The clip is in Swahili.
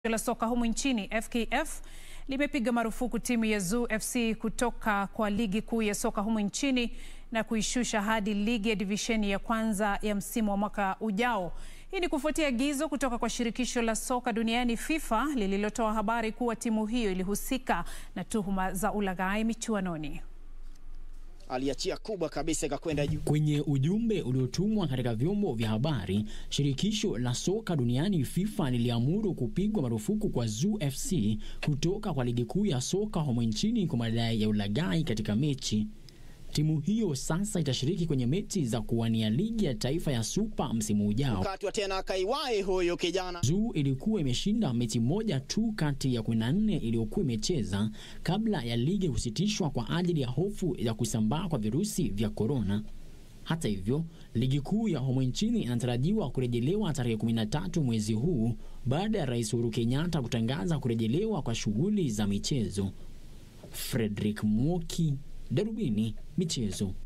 la soka humu nchini FKF limepiga marufuku timu ya Zoo FC kutoka kwa ligi kuu ya soka humu nchini na kuishusha hadi ligi ya divisheni ya kwanza ya msimu wa mwaka ujao. Hii ni kufuatia agizo kutoka kwa shirikisho la soka duniani FIFA lililotoa habari kuwa timu hiyo ilihusika na tuhuma za ulaghai michuanoni. Aliachia kubwa kabisa ikakwenda juu. Kwenye ujumbe uliotumwa katika vyombo vya habari, shirikisho la soka duniani FIFA liliamuru kupigwa marufuku kwa Zoo FC kutoka kwa ligi kuu ya soka humu nchini kwa madai ya ulaghai katika mechi. Timu hiyo sasa itashiriki kwenye mechi za kuwania ligi ya taifa ya Super msimu ujao. Katwa tena akaiwahi huyo kijana. Zoo ilikuwa imeshinda mechi moja tu kati ya 14 iliyokuwa imecheza kabla ya ligi kusitishwa kwa ajili ya hofu ya kusambaa kwa virusi vya korona. Hata hivyo, ligi kuu ya humu nchini inatarajiwa kurejelewa tarehe 13 mwezi huu baada ya Rais Uhuru Kenyatta kutangaza kurejelewa kwa shughuli za michezo. Frederick Mwoki, Darubini Michezo.